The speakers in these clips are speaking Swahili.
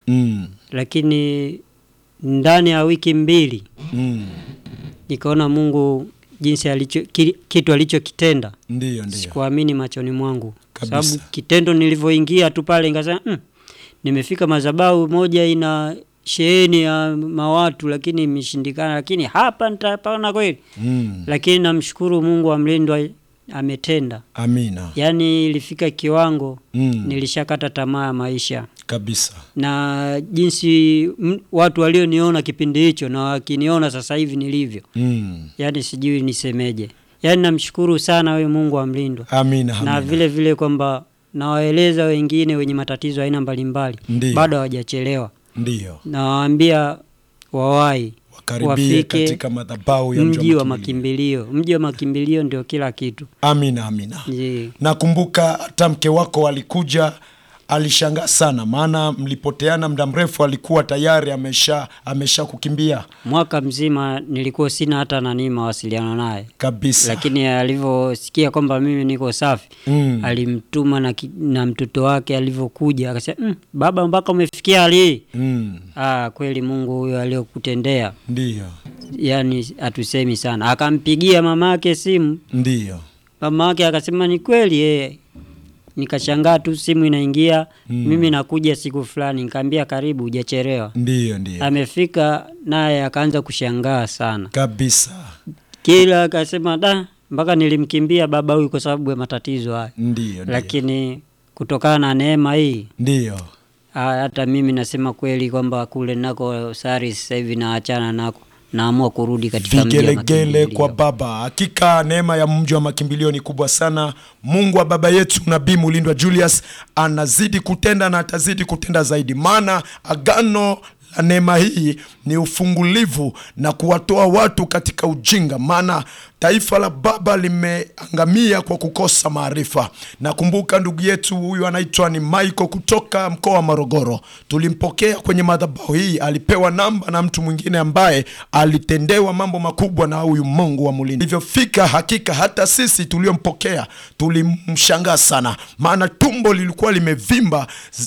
Mm. lakini ndani ya wiki mbili Mm. nikaona Mungu jinsi alicho ki, kitu alichokitenda Ndiyo, ndiyo. sikuamini machoni mwangu, kwa Kabisa. sababu kitendo nilivyoingia tu pale nikasema mm, nimefika madhabahu moja ina sheheni ya mawatu, lakini imeshindikana, lakini hapa nitapona kweli. Mm. Lakini namshukuru Mungu wa mlindwa ametenda, Amina. yaani ilifika kiwango Mm. nilishakata tamaa ya maisha Kabisa. na jinsi m, watu walioniona kipindi hicho na wakiniona sasa hivi nilivyo, Mm. yaani sijui nisemeje. Yaani namshukuru sana wewe Mungu wa mlindwa Amina. Amina. na vile vile kwamba nawaeleza wengine wenye matatizo aina mbalimbali Ndiyo. bado hawajachelewa, Ndiyo. nawaambia wawahi Wakaribie wafike katika madhabahu ya mji wa makimbilio. makimbilio. Mji wa makimbilio ndio kila kitu. Amina, amina. Je, Nakumbuka hata mke wako alikuja, alishangaa sana, maana mlipoteana muda mrefu, alikuwa tayari amesha amesha kukimbia mwaka mzima nilikuwa sina hata nani mawasiliano naye, kabisa. lakini alivyosikia kwamba mimi niko safi Mm. alimtuma na, ki- na mtoto wake alivyokuja akasema mm, baba mpaka umefikia hali hii Mm. ah, kweli Mungu huyo aliyokutendea Ndiyo, yani hatusemi sana. Akampigia mama yake simu, ndiyo. mama yake akasema ni kweli eh. Nikashangaa tu simu inaingia Mm. mimi nakuja siku fulani, nikamwambia karibu, hujachelewa. Ndiyo, ndiyo. Amefika naye akaanza kushangaa sana, Kabisa. kila akasema da, mpaka nilimkimbia baba huyu kwa sababu ya matatizo haya, Ndiyo, ndiyo. lakini kutokana na neema hii Ndiyo. ah, hata mimi nasema kweli kwamba kule nako sari sasa hivi naachana nako, naamua kurudi katika mji wa vigelegele makimbilio. kwa baba. Hakika neema ya mji wa makimbilio ni kubwa sana. Mungu wa baba yetu Nabii Mulindwa Julius anazidi kutenda na atazidi kutenda zaidi, maana agano la neema hii ni ufungulivu na kuwatoa watu katika ujinga, maana taifa la baba limeangamia kwa kukosa maarifa. Nakumbuka ndugu yetu huyu anaitwa ni Michael kutoka mkoa wa Morogoro, tulimpokea kwenye madhabahu hii, alipewa namba na mtu mwingine ambaye alitendewa mambo makubwa na huyu Mungu wa Mulindi. Ilivyofika hakika, hata sisi tuliompokea tulimshangaa sana, maana tumbo lilikuwa limevimba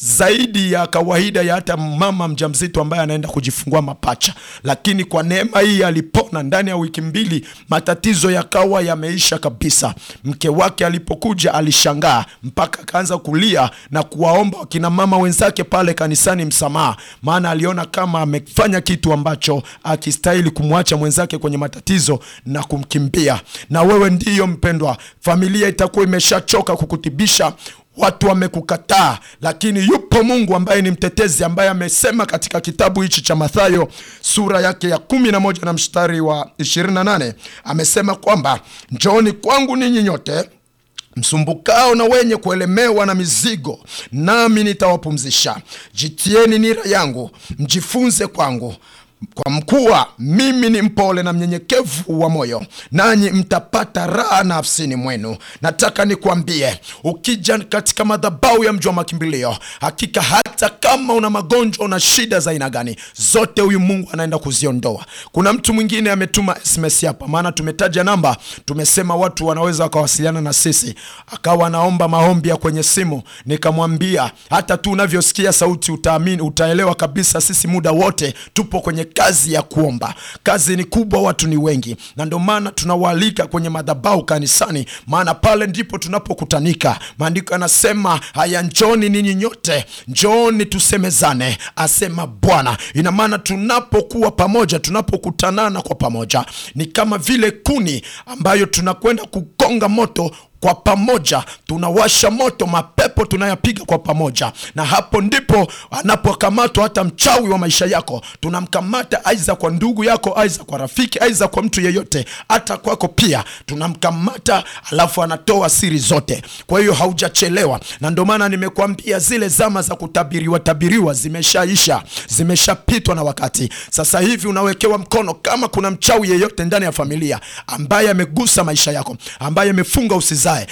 zaidi ya kawaida ya hata mama mjamzito ambaye anaenda kujifungua mapacha, lakini kwa neema hii alipona ndani ya wiki mbili, matatizo yakawa yameisha kabisa. Mke wake alipokuja alishangaa mpaka akaanza kulia na kuwaomba wakina mama wenzake pale kanisani msamaha, maana aliona kama amefanya kitu ambacho akistahili kumwacha mwenzake kwenye matatizo na kumkimbia. Na wewe ndiyo mpendwa, familia itakuwa imeshachoka kukutibisha watu wamekukataa, lakini yupo Mungu ambaye ni mtetezi, ambaye amesema katika kitabu hichi cha Mathayo sura yake ya kumi na moja na mstari wa 28 amesema kwamba njooni kwangu ninyi nyote msumbukao na wenye kuelemewa na mizigo, nami nitawapumzisha. Jitieni nira yangu, mjifunze kwangu kwa mkuwa mimi ni mpole na mnyenyekevu wa moyo, nanyi mtapata raha nafsini mwenu. Nataka nikwambie, ukija katika madhabahu ya mji wa makimbilio, hakika hata kama una magonjwa, una shida za aina gani, zote huyu Mungu anaenda kuziondoa. Kuna mtu mwingine ametuma SMS hapa, maana tumetaja namba, tumesema watu wanaweza wakawasiliana na sisi, akawa anaomba maombi ya kwenye simu. Nikamwambia hata tu unavyosikia sauti utaamini, utaelewa kabisa, sisi muda wote tupo kwenye kazi ya kuomba. Kazi ni kubwa, watu ni wengi, na ndio maana tunawaalika kwenye madhabahu kanisani, maana pale ndipo tunapokutanika. Maandiko yanasema haya, njoni ninyi nyote, njoni tusemezane, asema Bwana. Ina maana tunapokuwa pamoja, tunapokutanana kwa pamoja, ni kama vile kuni ambayo tunakwenda kukonga moto kwa pamoja tunawasha moto, mapepo tunayapiga kwa pamoja, na hapo ndipo anapokamatwa hata mchawi wa maisha yako. Tunamkamata aiza kwa ndugu yako, aiza kwa rafiki, aiza kwa mtu yeyote, hata kwako pia tunamkamata, alafu anatoa siri zote. Kwa hiyo haujachelewa, na ndio maana nimekuambia zile zama za kutabiriwa tabiriwa zimeshaisha, zimeshapitwa na wakati. Sasa hivi unawekewa mkono. Kama kuna mchawi yeyote ndani ya familia ambaye amegusa maisha yako, ambaye amefunga usizaa